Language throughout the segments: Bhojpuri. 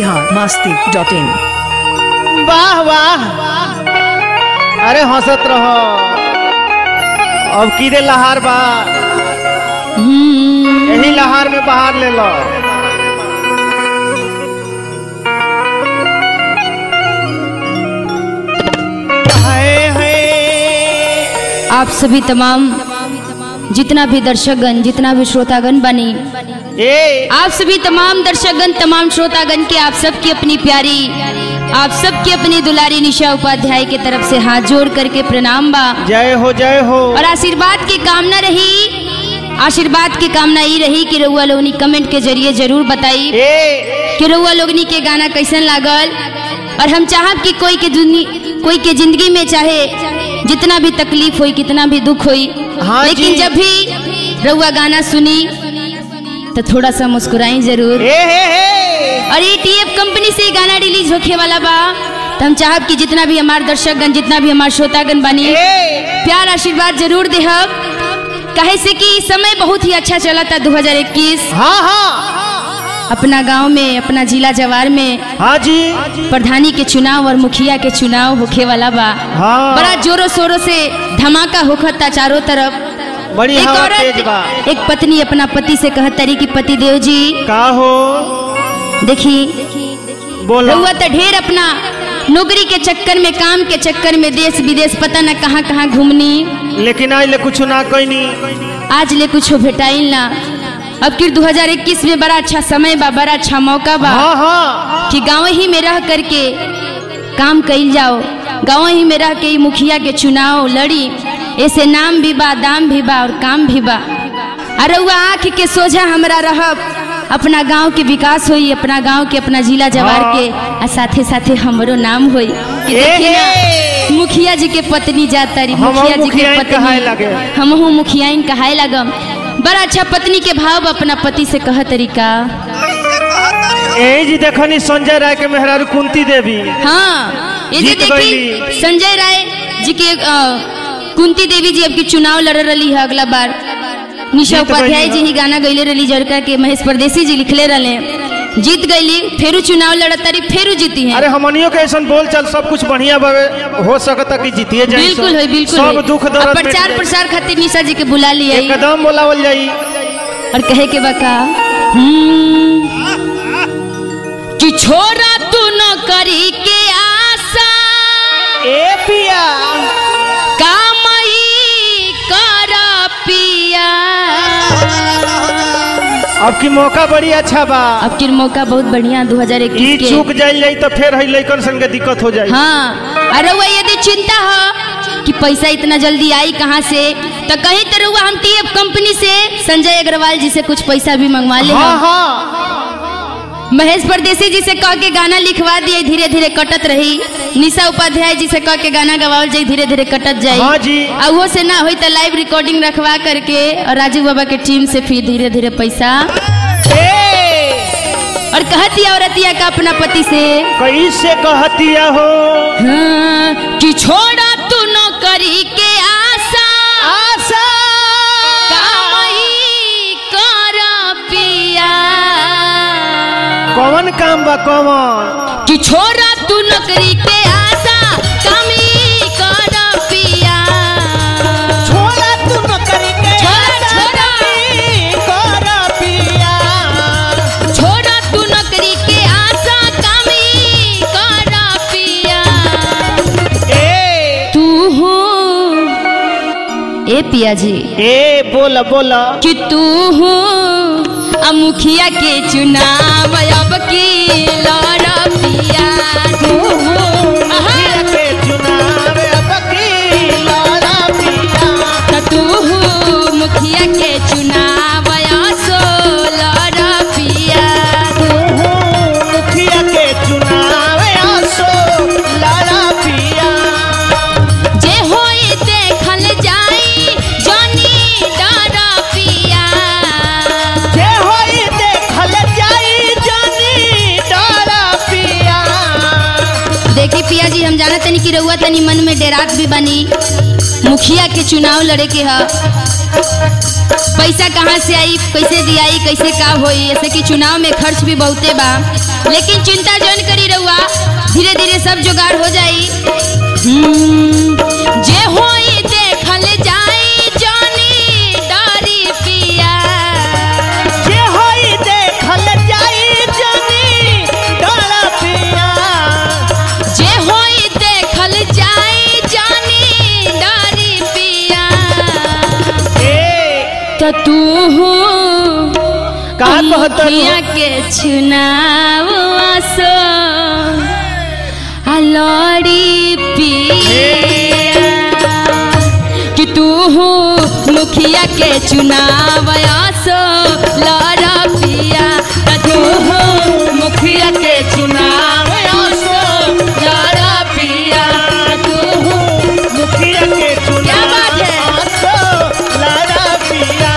बिहार मस्ती डॉट इन वाह वाह अरे हंसत रहो अब कीदे लहार बा यही लहार में बाहर ले लो हाय हाय आप सभी तमाम जितना भी दर्शकगण जितना भी श्रोतागण बनी ए आप सभी तमाम दर्शकगण तमाम श्रोतागण के आप सबकी अपनी प्यारी आप सबकी अपनी दुलारी निशा उपाध्याय के तरफ से हाथ जोड़ करके प्रणाम बा जय हो जय हो और आशीर्वाद की कामना रही आशीर्वाद की कामना ये रही कि रउआ लोगनी कमेंट के जरिए जरूर बताई ए कि रउआ लोगनी के गाना कैसन लागल और हम चाहब कि कोई के दुनी कोई के जिंदगी में चाहे जितना भी तकलीफ होई कितना भी दुख होई हाँ लेकिन जी। जब भी रउआ गाना सुनी तो थोड़ा सा मुस्कुराई जरूर ए हे हे और ये टीएफ कंपनी से ये गाना रिलीज होखे वाला बा तो हम चाहब कि जितना भी हमारे दर्शकगण जितना भी हमारे श्रोतागण बनी ए प्यार आशीर्वाद जरूर देहब कहे से कि समय बहुत ही अच्छा चला था 2021 हाँ हाँ अपना गांव में अपना जिला जवार में हाँ जी प्रधानी के चुनाव और मुखिया के चुनाव होखे वाला बा हाँ बड़ा जोरों शोरों से धमाका होखता चारों तरफ बड़ी एक हवा तेज बा औरत एक पत्नी अपना पति से कहत तरी कि पति देव जी का हो देखी बोलो रउआ तो ढेर अपना नौकरी के चक्कर में काम के चक्कर में देश विदेश पता न कहाँ कहाँ घूमनी लेकिन आज ले कुछ ना कैनी आज ले कुछ भेटाइल ना अब फिर 2021 में बड़ा अच्छा समय बा बड़ा अच्छा मौका बा हाँ हाँ कि गाँव ही में रह करके काम कइल जाओ गाँव ही में रह के ही मुखिया के चुनाव लड़ी ऐसे नाम भी बा दाम भी बा और काम भी बा अरे वह आँख के सोझा हमरा रहब अपना गांव के विकास होई अपना गांव के अपना जिला जवार हाँ। के आ साथे साथे हमरो नाम होई कि ए देखी ना हे। मुखिया जी के पत्नी जाता रही हमहू मुखिया जी के मुखियाइन कहाए पत्नी लगे। हमहू मुखियाइन कहाए लगम बड़ा अच्छा पत्नी के भाव अपना पति से कह तरीका यही जी देखनी संजय राय के मेहरारू कुंती देवी हाँ ये जे जीत देखी गईली। संजय राय जी के अ, कुंती देवी जी अब की चुनाव लड़ रही है अगला बार निशा जीत उपाध्याय गईली जी ही गाना गईले रही जरका के महेश परदेसी जी लिखले रहे जीत गईली फेरू चुनाव लड़त तारी फेरू जीती है अरे हमनियों के ऐसा बोल चल सब कुछ बढ़िया बावे हो सकता कि जीतिए जाए बिल्कुल है बिल्कुल सब है। दुख अब दर्द प्रचार मिट प्रसार खातिर निशा जी के बुला लिया जाई। एकदम बोलावल जाई और कहे के बका हम्म, कि छोरा तू न करी के आशा ए पिया कामई कर पिया अब की मौका बड़ी अच्छा बा अब की मौका बहुत बढ़िया 2021 ई के चूक जाइल जाई तो फिर है लइकन संग के दिक्कत हो जाई हाँ अरे वो यदि चिंता हो कि पैसा इतना जल्दी आई कहाँ से तो कहीं तो रहुआ हम टीएफ कंपनी से संजय अग्रवाल जी से कुछ पैसा भी मंगवा ले हाँ हम। हाँ महेश परदेसी जी से कह के गाना लिखवा दिए धीरे धीरे कटत रही निशा उपाध्याय जी से कह के गाना गवाओ जाई धीरे धीरे कटत जाई हाँ जी। आ वो से ना होई तो लाइव रिकॉर्डिंग रखवा करके और राजू बाबा के टीम से फिर धीरे धीरे पैसा ए और कहती औरतिया का अपना पति से कैसे कहतिया हो हाँ, कि छोड़ा तू नौकरी के आशा आशा कामही कर पिया कौन काम बा कौन कि छोड़ा तू नौकरी के आशा कामी कर पिया छोड़ा तू नौकरी के छोड़ा, छोड़ा। कर पिया छोड़ा तू नौकरी के आशा कामी कर पिया ए तू हो ए पिया जी ए बोला बोला कि तू हो आ मुखिया के चुनाव अब की लड़ पिया तू हो आहा, के चुनाव अब की लड़ा पिया त तू हो मुखिया के चुनाव असो लड़ पिया मुखिया के चुनाव आसो लड़ा पिया जे होई देखल जाई जनी डर पिया जे होई देखल जाई जानी डरा कि रउआ तनी मन में डेरात भी बनी मुखिया के चुनाव लड़े के ह पैसा कहाँ से आई कैसे दियाई कैसे का होई ऐसे कि चुनाव में खर्च भी बहुते बा लेकिन चिंता जन करी रउआ धीरे धीरे सब जुगाड़ हो जाई हम्म, जे होई देखल जाई जानी डारी पिया जे होई देखल जाई जनी डर पिया जे होई देखल जाई जानी डारी पिया ए त तू का कहत मुखिया के चुनाव आसो आ लड़ी पिया कि तू मुखिया के चुनाव आसो लड़ा पिया त तू मुखिया के चुनाव आसो लड़ा पिया तू मुखिया के क्या बात है? चुनाव लड़ा पिया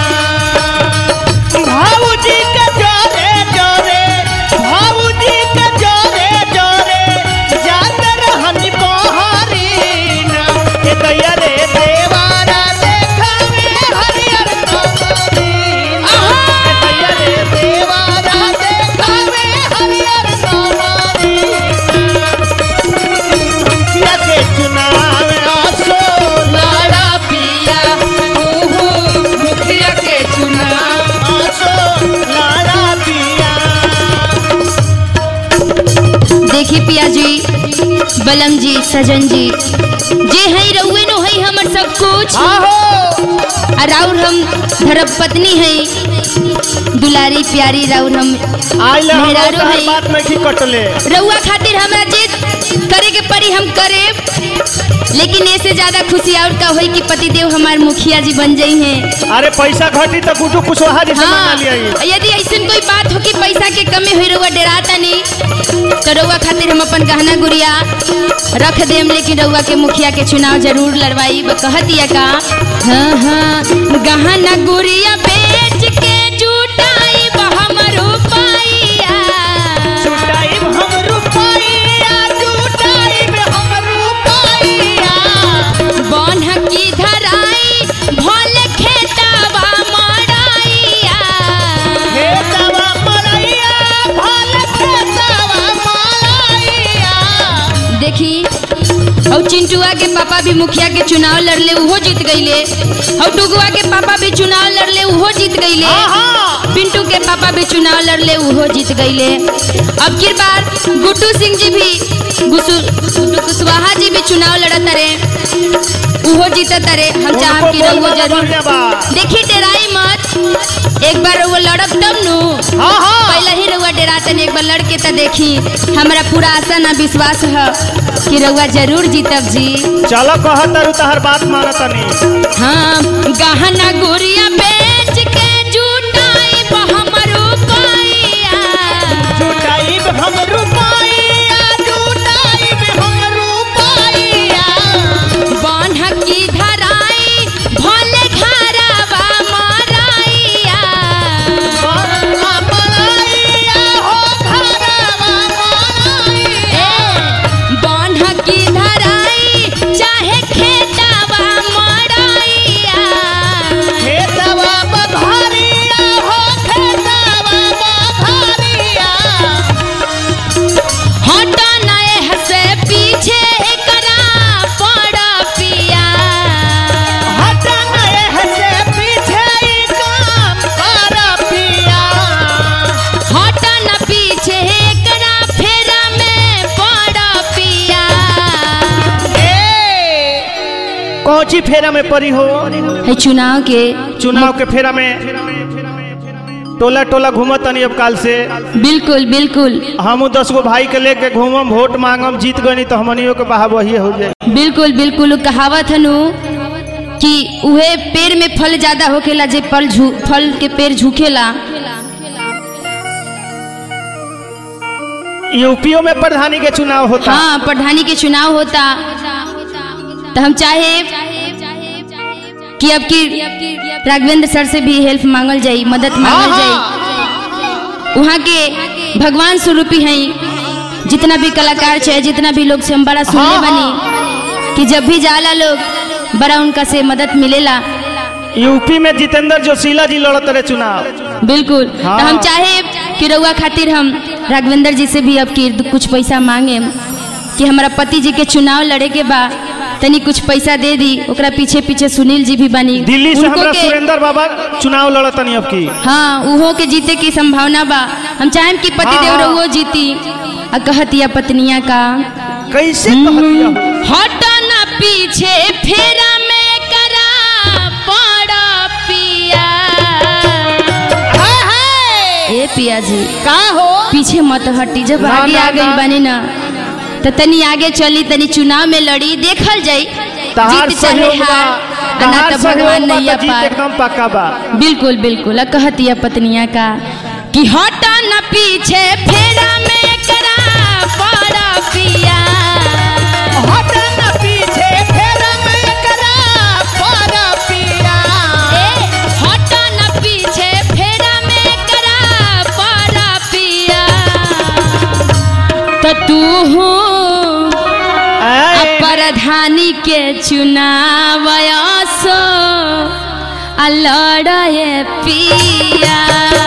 भाऊजी के जोरे जोरे भाऊजी के जोरे जोरे जात रहनी बहारी ना ए दैया रे देवारा देखावे हरियर कमरी ए दैया रे देवारा देखावे हरियर कमरी मुखिया के चुनाव आसो लड़ा पिया तू मुखिया के चुनाव आसो लड़ा पिया देखी पिया जी बलम जी सजन जी जे है रउए नो है हमर सब कुछ आहो और राउर हम धर्म पत्नी है दुलारी प्यारी राउर हम आइले हम मेहरारू हर है। बात में की कटले रउआ खातिर हमरा जिद करे के पड़ी हम करे लेकिन ऐसे ज्यादा खुशी और का होई कि पतिदेव हमार मुखिया जी बन जाई हैं अरे पैसा घटी तो कुछ कुशवाहा जैसे हाँ बना लिया यदि ऐसा कोई बात हो कि पैसा के कमी हुई रउआ डराता नहीं तो रउआ खातिर हम अपन गहना गुड़िया रख देम लेकिन रउआ के मुखिया के चुनाव जरूर लड़वाई ब कहतिया का हाँ हाँ गहना गुड़िया बेच के जुटाई हमरो पाइया जुटाइब हम रुपैया जुटाइब हम रुपैया बन्ह की धराई भल खेतावा मड़ाइया हे तवा मरैया भल खेतवा मरैया देखी और चिंटुआ के पापा भी मुखिया के चुनाव लड़ले उहो जीत गईले और डुगुआ के पापा भी चुनाव लड़ले उहो जीत गईले आहा पिंटू के पापा भी चुनाव लड़ले उहो जीत गईले अब की बार गुड्डू सिंह जी भी गुसु गुड्डू कुशवाहा जी भी चुनाव लड़त रहे उहो जीतत रहे हम चाहब कि उनको रहुओ बोलबा जरूर बढ़िया बा। देखी डेराई मत एक बार रहुओ लड़ब तब नु हाँ हाँ पहले ही रउआ डरातन एक बार लड़के त देखी हमरा पूरा आशा ना विश्वास है कि रउआ जरूर जीतब जी चलो कह तरु तहर बात मानत नहीं हाँ गहना गुड़िया बेच के जुटाई हमरो पाइया जुटाइब हम रुपैया जुटाइब हम रुपैया बान्ह की धराई भले घरवा मराइया बनला मरैया हो घरवा मरैया बान्ह की धराई चाहे खेतवा मराइया खेतवा बधारिया हो खेतवा बधारिया हटा नए हसे पीछे एकरा पड़ पिया हटा नए हसे पीछे ई काम कर पिया हटा न पीछे एकरा फेरा में पड़ पिया ए कौची फेरा में परी हो है चुनाव के चुनाव के फेरा में टोला टोला घूमत तनी अब काल से बिल्कुल बिल्कुल हमू दस गो भाई के लेके घूमम वोट मांगम जीत गनी तो हमनियों के बहा वही हो जाए बिल्कुल बिल्कुल उ कहावत हनु कि उहे पेड़ में फल ज्यादा होखेला जे फल झू फल के पेड़ झुकेला यूपीओ में प्रधानी के चुनाव होता हाँ प्रधानी के चुनाव होता तो हम चाहे कि अब की राघवेंद्र सर से भी हेल्प मांगल जाई मदद मांगल हाँ, जाई वहाँ के भगवान स्वरूपी हैं जितना भी कलाकार है जितना भी लोग से हम बड़ा सुनने हाँ, बनी कि जब भी जाला लोग बड़ा उनका से मदद मिलेला यूपी में जितेंद्र जोशीला जी लड़त रहे चुनाव बिल्कुल हाँ। तो हम चाहे कि रउआ खातिर हम राघवेंद्र जी से भी अब की कुछ पैसा मांगे कि हमारा पति जी के चुनाव लड़े के बा तनी कुछ पैसा दे दी ओकरा पीछे पीछे सुनील जी भी बनी दिल्ली से उनको हमरा के सुरेंद्र बाबा चुनाव लड़त नहीं अब की हाँ उहो के जीते की संभावना बा हम चाहेम कि पति हाँ, देव हाँ। रउओ जीती आ कहतिया पत्निया का कैसे कहतिया हो? हटा ना पीछे फेरा में करा पड़ा पिया ए पिया जी का हो पीछे मत हटी जब ना, आगे ना, आ गई ना। बनी ना तो तनी आगे चली तनी चुनाव में लड़ी देखल जाई तहार जीत चाहे सहयोग बा हार आ ना तहार तो सहयोग भगवान बा नैया तो जीत पार एकदम पक्का बा बिल्कुल बिल्कुल आ कहतिया पत्निया का कि हटा न पीछे फेरा में करा पड़ा पिया हट न पीछे फेर में करा पर पिया ए, हटा न पीछे फेरा में करा पड़ा पिया तो तू हूँ आए, प्रधानी के चुनाव सो लड़े पिया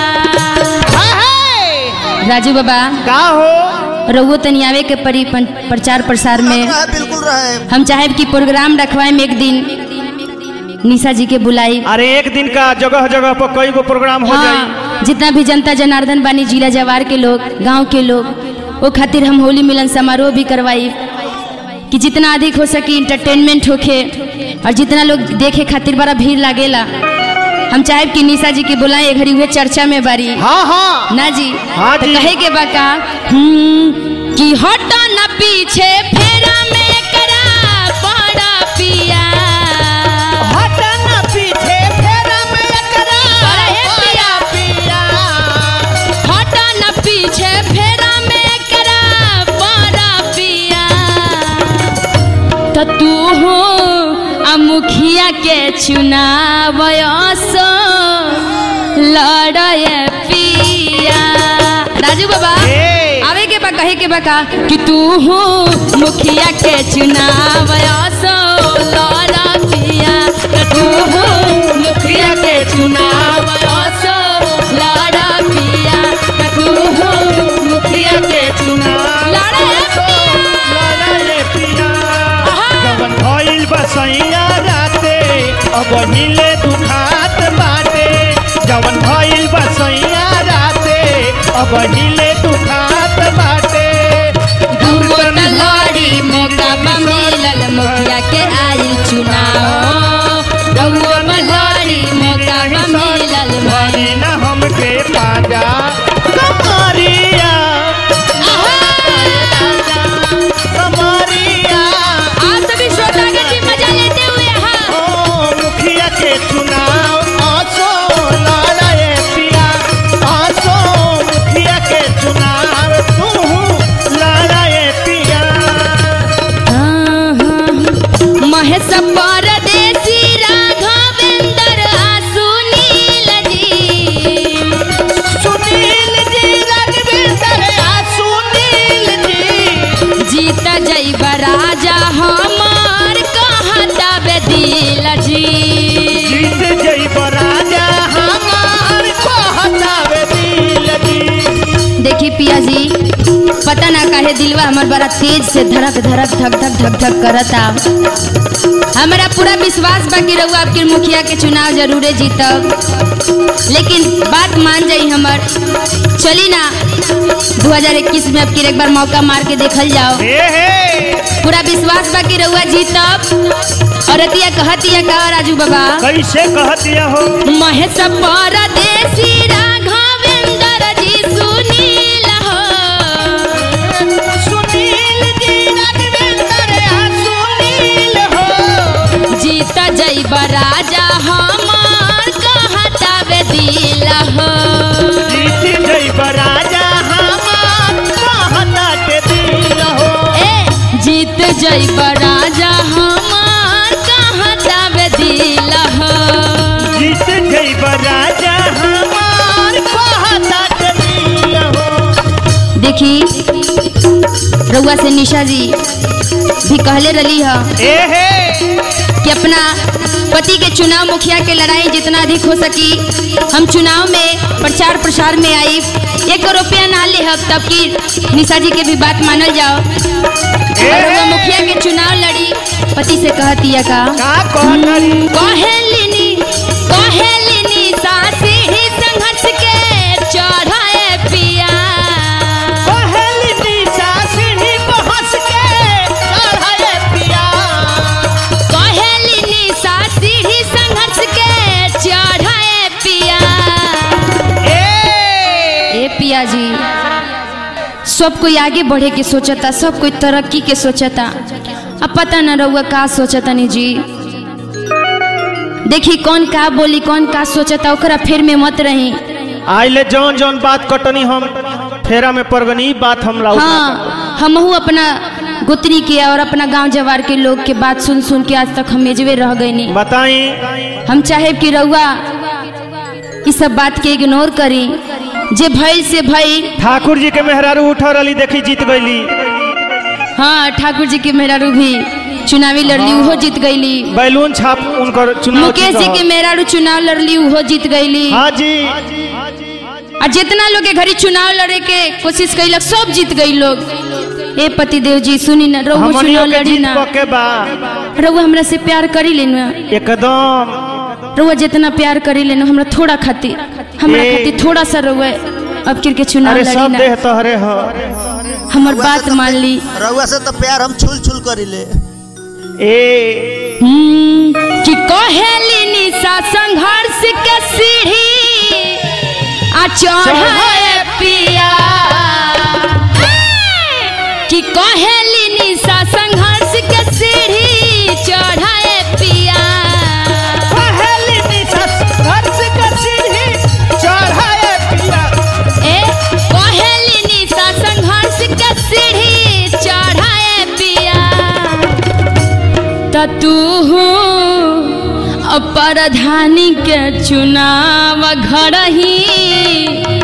राजू बाबा का हो रउओ तनी आवे के परी पन- प्रचार प्रसार में बिल्कुल रहे हम चाहे कि प्रोग्राम रखवाए में एक दिन निशा जी के बुलाई अरे एक दिन का जगह जगह पर कई गो प्रोग्राम हो जाई हाँ जितना भी जनता जनार्दन बानी जिला जवार के लोग गांव के लोग वो खातिर हम होली मिलन समारोह भी करवाई कि जितना अधिक हो सके इंटरटेनमेंट होखे और जितना लोग देखे खातिर बड़ा भीड़ लागेला हम चाहे कि निशा जी के बुलाए घड़ी हुए चर्चा में बारी हाँ हाँ ना जी हाँ तो जी। कहे के बाका हम्म, कि हटा न पीछे फेरा में करा पड़ा पिया हट न पीछे फेर में करा अरे पिया। पिया हटा न पीछे फेरा में करा पड़ा पिया तो तू हो आ मुखिया के चुनाव सो लड़े पिया राजू बाबा ए। आवे के बा कहे के बा का कि तू हो मुखिया के चुनाव सो लड़ा पिया तो तू हो मुखिया के चुनाव सो लड़ा पिया तो तू हो मुखिया के चुनाव लड़े पिया लड़ाई पिया आहा। जवन भइल बसैया राते अब हिले दुखात बाटे जवन भइल बसैया राते अब हिले दुखात बाटे दुगो तलवारी मौका बा मिलल मुखिया के आइल चुनाव दुगो तलवारी मौका बा मिलल भरी न हमके पाजा कमरिया कमरिया आप सभी श्रोता के जी मजा लेते हुए हाँ ओ मुखिया के चुनाव आसो लड़ाए पिया आसो मुखिया के चुनाव तू लड़ाए पिया महेश परदेसी राघवेंद्र आ सुनील जी सुनील जी रघुवीर आ सुनील जी जीत जैब राजा हमार कहता बेदिल जी जीत जइब राजा हमार कहतावे दिल की देखी पिया जी पता ना काहे दिलवा हमर बड़ा तेज से धड़क धड़क धक धक धक धक करता हमारा पूरा विश्वास बा कि रउआ आपके मुखिया के चुनाव जरूरे जीतब लेकिन बात मान जाई हमर चली ना 2021 में अब की एक बार मौका मार के देखल जाओ हे हे पूरा विश्वास बा कि रउआ जीतब और अतिया कहतिया का राजू बाबा कैसे कहतिया हो महेश परदेसी राघवेंद्र जी सुनील हो सुनील जी रघुवीर आ सुनील हो जीत जैब राजा हमार कहता बे दिल हो जीत जइब राजा हमार कहतावे दिल हो ए जीत जैब राजा हमार कहता बे दिल हो जीत जइब राजा हमार कहतावे दिल हो देखी रउआ से निशा जी भी कहले रही है ए हे कि अपना पति के चुनाव मुखिया के लड़ाई जितना अधिक हो सकी हम चुनाव में प्रचार प्रसार में आई एक रुपया ना ले हब तब की निशा जी के भी बात मानल जाओ और वो मुखिया के चुनाव लड़ी पति से कहती है का का कहतरी कहेलिनी कहेलिनी सासी ही संघर्ष के चढ़ाए पिया पहली निशा सीढ़ी पर हंस के चढ़ाए पिया कहेलिनी सासी ही संघर्ष के चढ़ाए पिया ए ए पिया जी सब कोई आगे बढ़े के सोचता सब कोई तरक्की के सोचता अब पता न रहुआ का सोचता नी जी देखी कौन का बोली कौन का सोचता ओकरा फिर में मत रही आइले जौन जौन बात कटनी हम फेरा में पड़गनी ई बात हमरा हाँ हमहू अपना गोत्री के और अपना गांव जवार के लोग के बात सुन सुन के आज तक हम मेजवे रह गए नी बताई हम चाहे कि रउआ इस सब बात के इग्नोर करी जे भइल से भइल ठाकुर जी के मेहरारू उठा रही देखी जीत गईली हाँ ठाकुर जी के मेहरारू भी चुनावी लड़ली उहो जीत गईली बैलून छाप उनकर चुनाव मुकेश जी के मेहरारू चुनाव लड़ली उहो जीत गईली हाँ जी और जितना लोग के घरी चुनाव लड़े के कोशिश कैलक सब जीत गई लोग ए पतिदेव जी सुनी ना रहुआ हमनियो चुनाव के लड़ी जीत ना पके बा रहुआ हमरा से प्यार करी लेना एकदम रउआ जितना प्यार करी लेना हमरा थोड़ा खातिर हमरा ए। खातिर थोड़ा सा रउआ अब किर के चुनाव अरे लड़ी सब ना देह तोहरे हो हमर रउआ बात से तो मान ली रउआ से तो प्यार हम छुल छुल करिले ए हम्म, कि कहेली निशा संघर्ष के सीढ़ी आ चढ़ाए पिया कि कहेली निशा संघर्ष के सीढ़ी चढ़ाए पिया पहली निशा हंस के सीढ़ी चढ़ाए पिया ए कहेली निशा संघर्ष के सीढ़ी चढ़ाए पिया त तू प्रधानी के चुनाव घर ही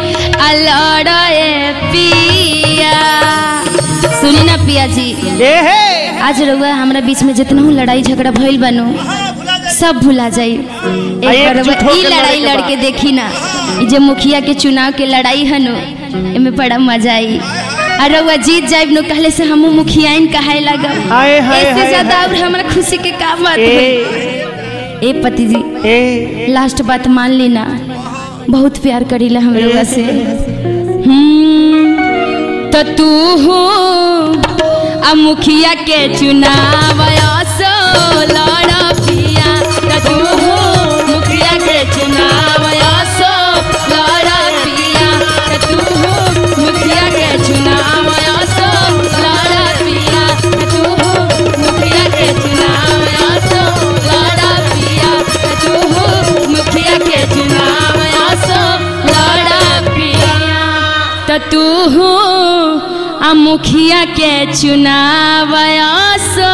लड़े पिया सुनी ना पिया जी ए हे आज रउआ हमरा बीच में जितना लड़ाई झगड़ा भइल बनो सब भुला जाई एक बार एकजुट रउआ ई होके लड़ाई लड़े के लड़ के देखी ना ई जे मुखिया के चुनाव के लड़ाई हनु एमे बड़ा मजा आई और रउआ जीत जाइब नो कहले से हमहू मुखियाइन कहाए लगब हाय हाय इससे हाय ज्यादा हाय। और हमरा खुशी के का बात ए होई ए पति जी ए लास्ट बात मान ली ना बहुत प्यार करीला हम रउआ से हम्म, तो तू हो आ मुखिया के चुनाव असो लड़ पिया तो तू हो मुखिया के चुनाव असो लड़ पिया तो तू हो मुखिया के चुनाव असो लड़ पिया तो तू हो मुखिया के चुनाव असो लड़ पिया तो तू हो मुखिया के चुनाव असो लड़ पिया तो तू हो आ मुखिया के चुनाव असो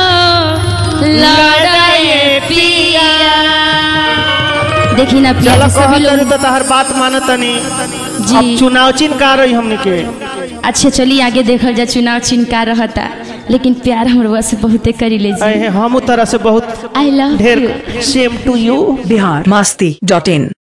लड़ाए पिया देखी ना पिया चलो जी, सभी कहत लोग तो तहर बात मानतनी जी। अब चुनाव चिन्ह का रही हमने के अच्छा चलिए आगे देखल जा चुनाव चिन्ह का रहता लेकिन प्यार हमरवा से बहुते करी ले जी अहे हम तरह से बहुत आई लव ढेर you same to you Bihar मस्ती डॉट इन